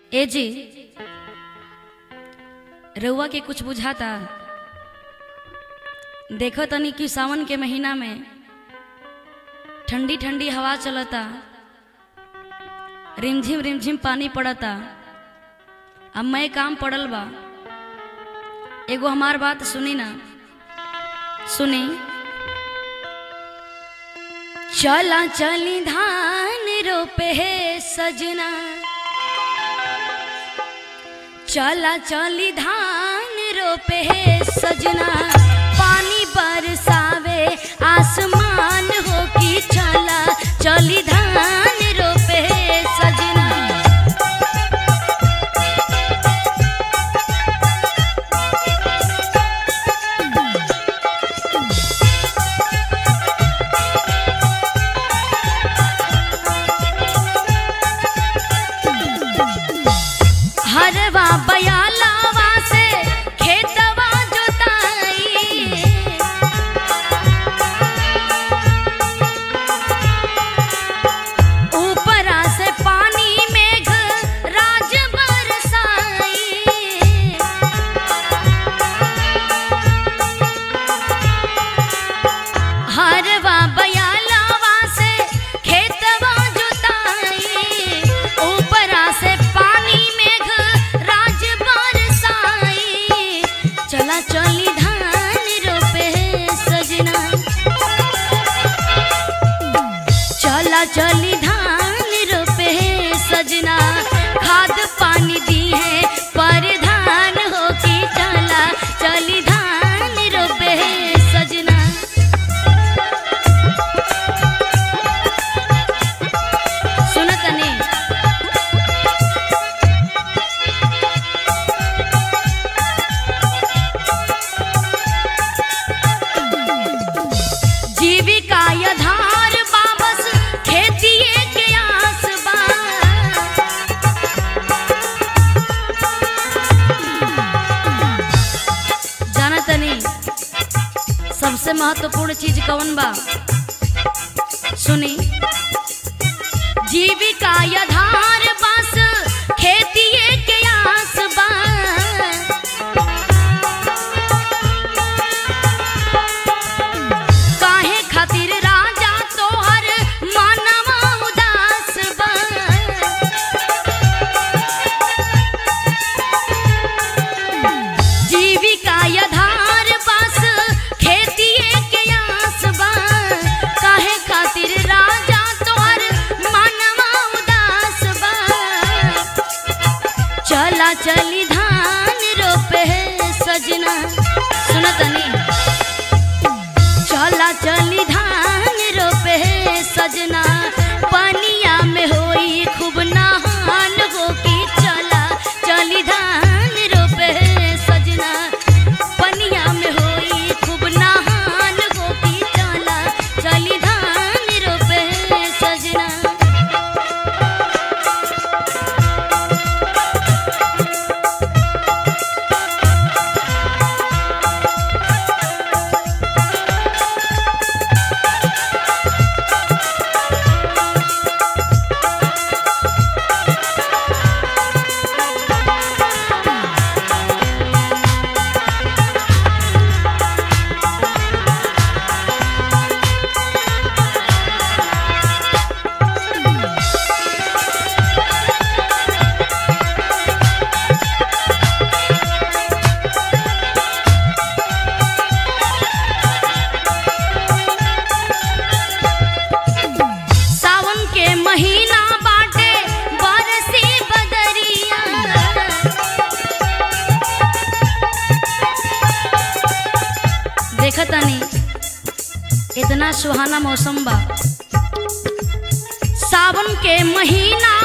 ए जी रउआ के कुछ बुझाता देखो तनी कि सावन के महीना में ठंडी ठंडी हवा चलता रिमझिम रिमझिम पानी पड़ता अब मैं काम पड़ल बा एगो हमार बात सुनी ना सुनी चला चली धान रोपे है सजना चला चली धान रोपे है सजना पानी बरसावे आसमान हो की चला चली धान रोपे है सजना हरवा बयालावा से खेतवा जोताई ऊपरा से पानी मेघ राज बरसाई हरवा बयालावा से खेतवा जोताई ऊपरा से पानी मेघ राज बरसाई चला चली धान रोपे सजना चला चली धान रोपे सजना खाद पानी दी है पर धान हो की चला चली धान रोपे सजना सुनत नहीं जीविका यधार बाबस खेतिए के आस बा जानत नहीं सबसे महत्वपूर्ण चीज कौन बा सुनी जीविका यधार बस खेतिए के आस बा काहे खातिर राजा तोहर मानवा उदास बा जीविका यधार बस खेतिए के आस बा काहे खातिर राजा तोहर मानवा उदास बा चला चली धान रोपे सजना सुनतनी चला चली धान रोपे सजना पनिया में होई खूब नहान हो की चला चली धान रोपे सजना पनिया में होई खूब नहान हो की चला चली धान रोपे सजना सावन के महीना बाटे बरसी बदरिया देखतनी इतना सुहाना मौसम बा सावन के महीना